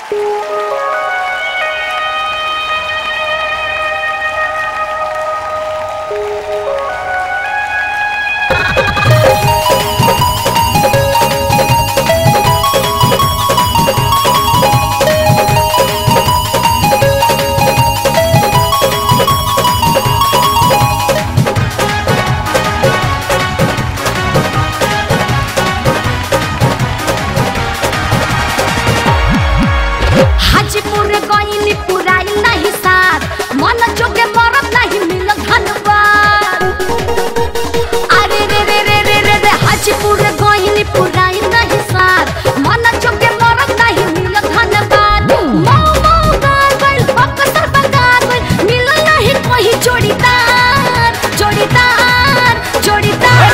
हाजीपुर गईनी पुराई नहीं साथ मन जोगे मरद नहीं मिल धनबाद अरे रे रे रे रे रे रे हाजीपुर गईनी पुराई नहीं साथ मन जोगे मरद नहीं मिल धनबाद मऊ मऊ गाल गइल बकसर बगाल गइल मिल नहीं कोई जोड़ीदार जोड़ीदार जोड़ीदार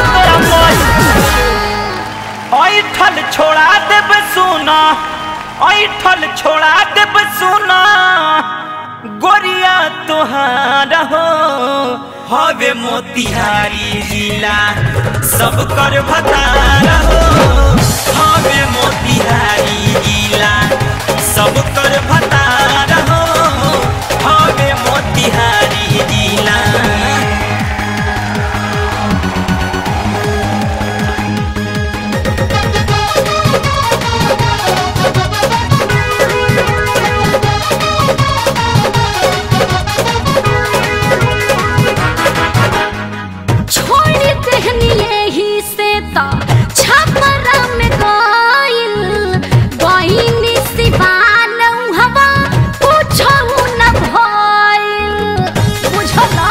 ऐठल छोड़ा देब सुना ऐठल छोड़ा देब सुना गोरिया तोहार हो हवे मोतिहारी जिला सब कर भतार हो हवे मोतिहारी जिला सब कर भतार हो हवे मोतिहारी जिला छोड़ी देहनी यही से ता छपरा में गइल गइनी सिवान हवा पूछौ न भइल बुझला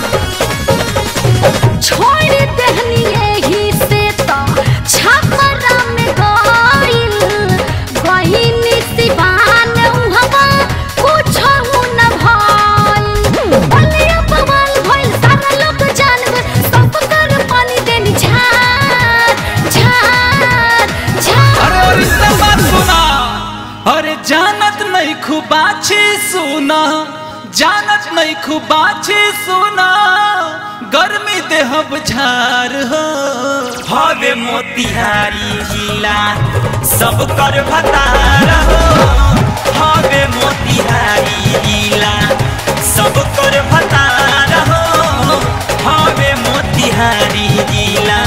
छोड़ी देहनी यही से ता छपरा में गइल गइनी सिवान हवा पूछौ न भइल बलिया बवाल भइल सारा लोग जान गइल सब कर पानी देनी झार झार झार अरे और इसका बात सुना अरे जानत नहीं खुबाची सुना जानत नहीं खुबाची सुना गर्मी देहब झार हो हवे मोतिहारी जिला सब कर भतार हो हवे मोतिहारी जिला सब कर भतार हो हवे मोतिहारी जिला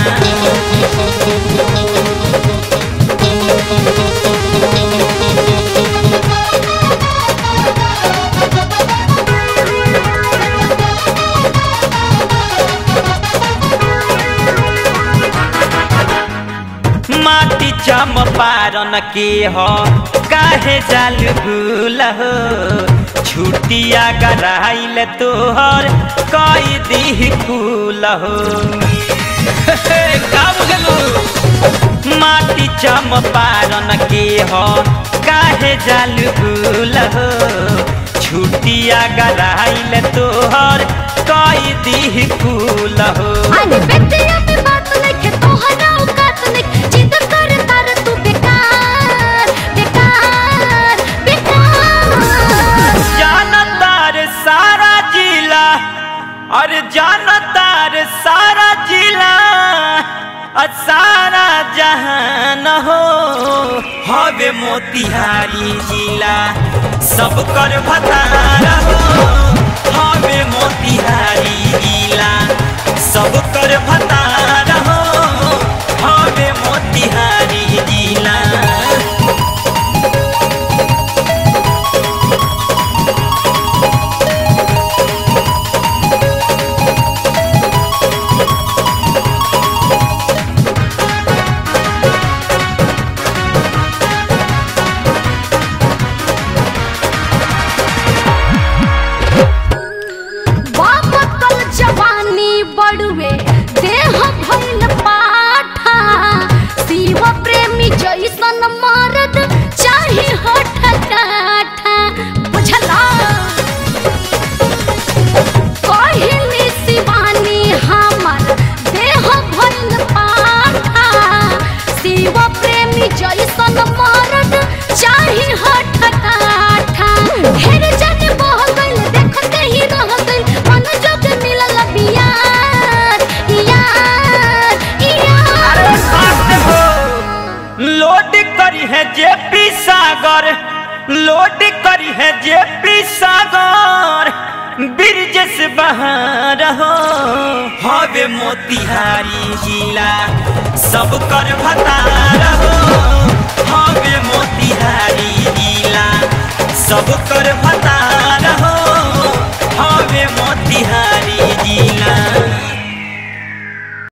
माटी चम पारन के हो काहे जाल भूल हो छुटिया गराइल तोहर कई दी कुल हो का बुझलू माटी चम पारन के हो काहे जाल भूल हो छुटिया गराइल तोहर कई दी कुल हो अरे बेटिया में बात नइखे तोहरा औकात नइखे जिद कर तार तू बेकार बेकार बेकार जानतार सारा जिला अरे जानतार सारा जिला आ सारा जहान हो हवे मोतिहारी जिला सब कर भतार हो हवे मोतिहारी जिला सब कर भतार हो हवे मोतिहारी जिला बाप कल जवानी बड़ुए देह भइल पाठा शिव प्रेमी जैसन मर्द चाहे हठ काठा बुझला कहली शिवानी हमर देह भइल पाठा शिव प्रेमी जैसन मर्द चाहे हठ काठा ढेर जन बह गइल देखते ही रह गइल मन जोग मिलल बियार यार यार लोड करी है जेपी सागर लोड करी है जेपी सागर ब्रिजेश बहार हो हवे मोतिहारी जिला सब कर भतार हो हवे मोतिहारी जिला सब कर भतार हो हवे मोतिहारी